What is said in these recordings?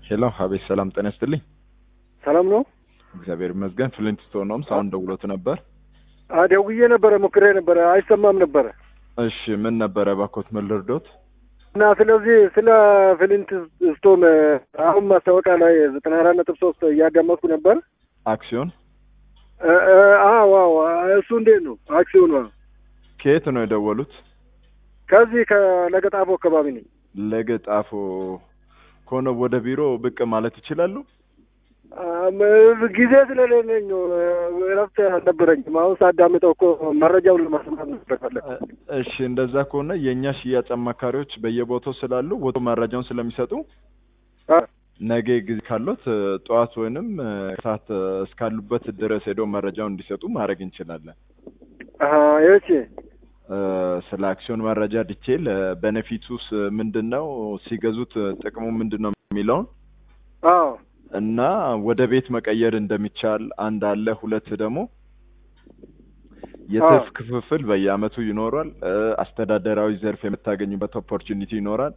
ሄሎ አቤት፣ ሰላም ጤና ይስጥልኝ። ሰላም ነው? እግዚአብሔር ይመስገን። ፍሊንት ስቶን ነው። ሳሁን ደውሎት ነበር። ደውዬ ነበረ፣ ሞክሬ ነበረ፣ አይሰማም ነበረ እሺ፣ ምን ነበረ ባኮት ምን ልርዶት? እና ስለዚህ ስለ ፍሊንት ስቶን አሁን ማስታወቂያ ላይ ዘጠና አራት ነጥብ ሶስት እያዳመጥኩ ነበር። አክሲዮን ዋው እሱ እንዴት ነው አክሲዮኑ? ከየት ነው የደወሉት? ከዚህ ከለገጣፎ አካባቢ ነኝ። ለገጣፎ ከሆነ ወደ ቢሮ ብቅ ማለት ይችላሉ? ጊዜ ስለሌለኝ እረፍት አልነበረኝም። አሁን ሳዳምጠው እኮ መረጃውን ለማስማት ነበር። እሺ እንደዛ ከሆነ የእኛ ሽያጭ አማካሪዎች በየቦታው ስላሉ ወቶ መረጃውን ስለሚሰጡ ነገ ጊዜ ካሎት ጠዋት ወይንም ሰዓት እስካሉበት ድረስ ሄደው መረጃውን እንዲሰጡ ማድረግ እንችላለን። ይቺ ስለ አክሲዮን መረጃ ዲቴል ቤኔፊቱስ ምንድን ነው፣ ሲገዙት ጥቅሙ ምንድን ነው የሚለውን እና ወደ ቤት መቀየር እንደሚቻል አንድ አለ። ሁለት ደግሞ የትርፍ ክፍፍል በየአመቱ ይኖራል። አስተዳደራዊ ዘርፍ የምታገኙበት ኦፖርቹኒቲ ይኖራል።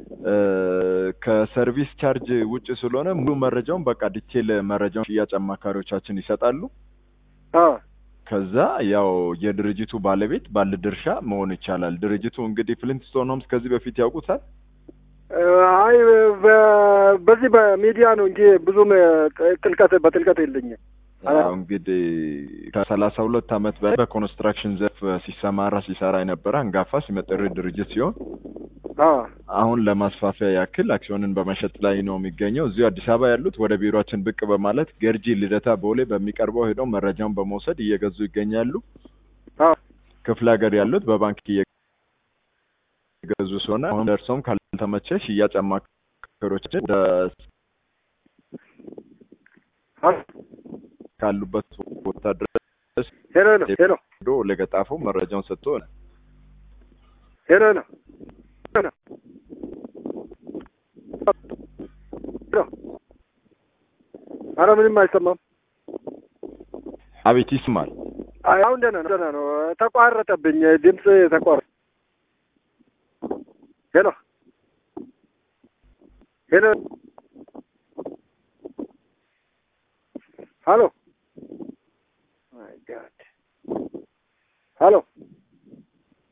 ከሰርቪስ ቻርጅ ውጭ ስለሆነ ሙሉ መረጃውን በቃ ዲቴል መረጃውን ሽያጭ አማካሪዎቻችን ይሰጣሉ። ከዛ ያው የድርጅቱ ባለቤት ባለድርሻ መሆን ይቻላል። ድርጅቱ እንግዲህ ፍሊንትስቶን ሆምስ ከዚህ በፊት ያውቁታል? አይ በዚህ በሚዲያ ነው እንጂ ብዙም ጥልቀት በጥልቀት የለኝም። ያው እንግዲህ ከሰላሳ ሁለት አመት በላይ በኮንስትራክሽን ዘርፍ ሲሰማራ ሲሰራ የነበረ አንጋፋ ሲመጥር ድርጅት ሲሆን አሁን ለማስፋፊያ ያክል አክሲዮንን በመሸጥ ላይ ነው የሚገኘው። እዚሁ አዲስ አበባ ያሉት ወደ ቢሮችን ብቅ በማለት ገርጂ ልደታ ቦሌ በሚቀርበው ሄደው መረጃውን በመውሰድ እየገዙ ይገኛሉ። ክፍለ ሀገር ያሉት በባንክ እየገዙ ስለሆነ አሁን ደርሰውም ካልተመቸ ሽያጭ አማካሪዎችን ወደ ካሉበት ቦታ ድረስ ሄሎ ነው ሄሎ ሄዶ ለገጣፎ መረጃውን ሰጥቶ ሄሎ ነው ሄሎ ኧረ ምንም አይሰማም። አቤት ይስማል። አሁን ደህና ነው ደህና ነው። ተቋረጠብኝ ድምፅ ተቋረ ሄሎ ሄሎ ሀሎ ማይ ጋድ ሀሎ